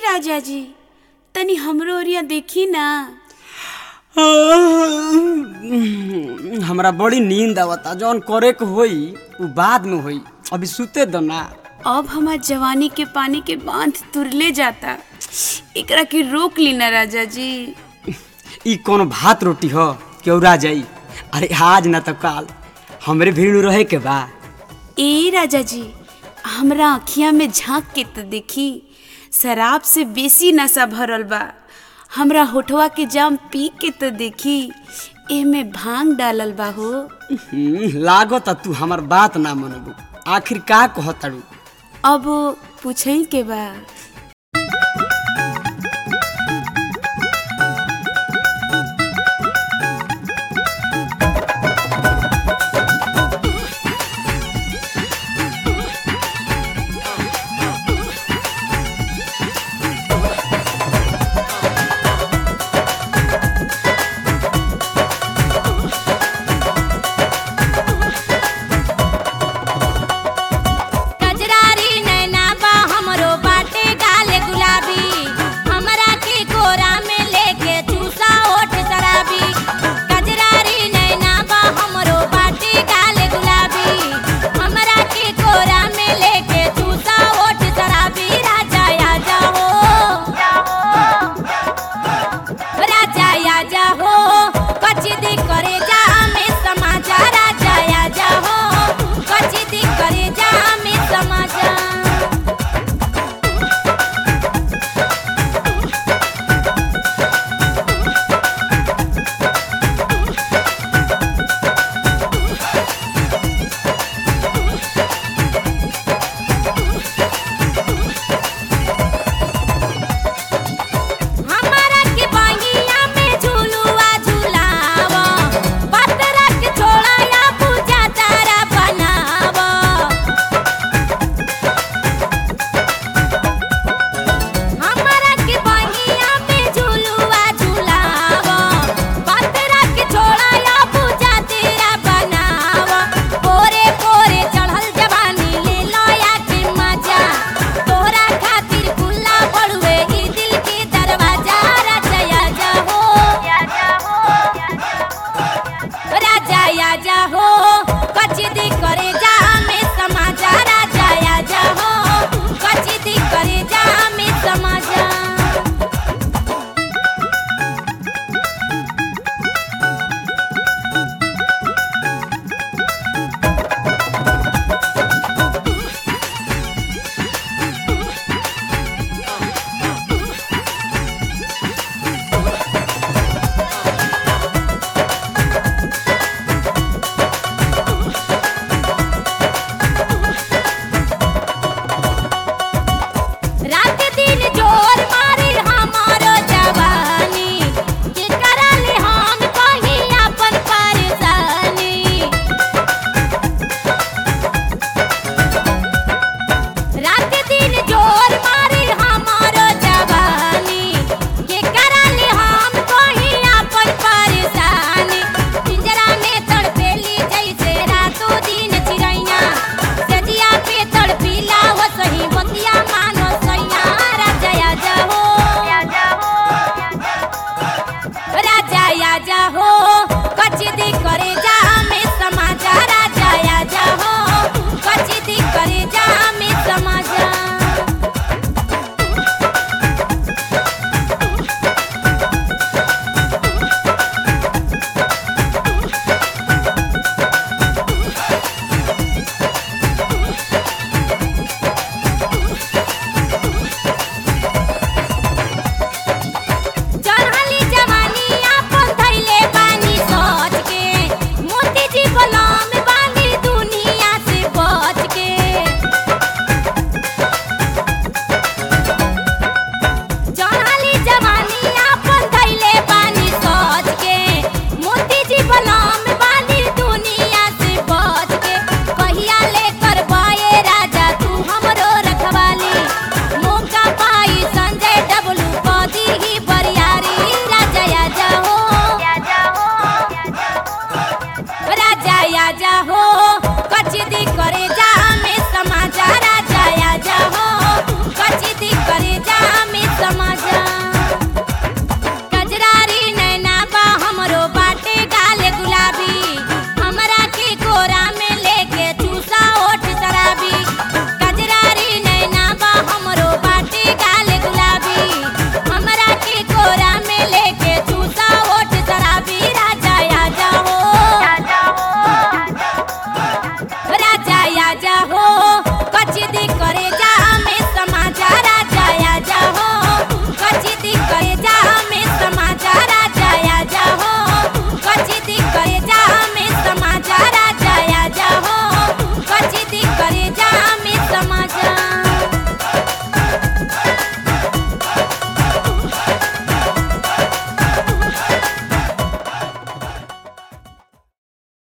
राजा जी तनी हमरो ओरिया देखी ना हमरा बड़ी नींद आवता जौन करे के होई उ बाद में होई अभी सुते दो ना अब हमार जवानी के पानी के बांध तुरले जाता एकरा के रोक ली ना राजा जी ई कोनो भात रोटी हो केउरा जाई अरे आज ना तो काल हमरे भीड़ रहे के बा ए राजा जी हमरा अखिया में झांक के तो देखी शराब से बेसी नशा भरल बा हमरा होठवा के जाम पी के तो देखी एमे भांग डालल बा हो हम्म, लागत तू हमर बात ना मनबू आखिर का कहताड़ू अब पूछई के बा कजरारी नैना बा हमरो बाटे गाल गुलाबी हमरा के कोरा में लेके चूसा ओठ शराबी कजरारी नैना बा हमरो बाटे गाल गुलाबी हमरा के कोरा में लेके चूसा ओठ शराबी राजा आजा हो राजा आजा हो कचदी करे जा में समाजा राजा आजा हो कचदी करे जा में समाजा हमारा के बहिया में झुलुआ झुलावा पतरा के छोड़ा या पूजा तारा बनावा हमारा के बहिया में झुलुआ झुलावा पतरा के छोड़ा या पूजा तेरा बनावा पोरे पोरे चढ़ल जवानी ले लया के मजा तोरा खातिर खुला पड़ुए ई दिल के दरवाजा राजा आजा हो राजा आजा हो कचदी करे जा में समाजा राजा आजा हो कचदी करे जा में समाजा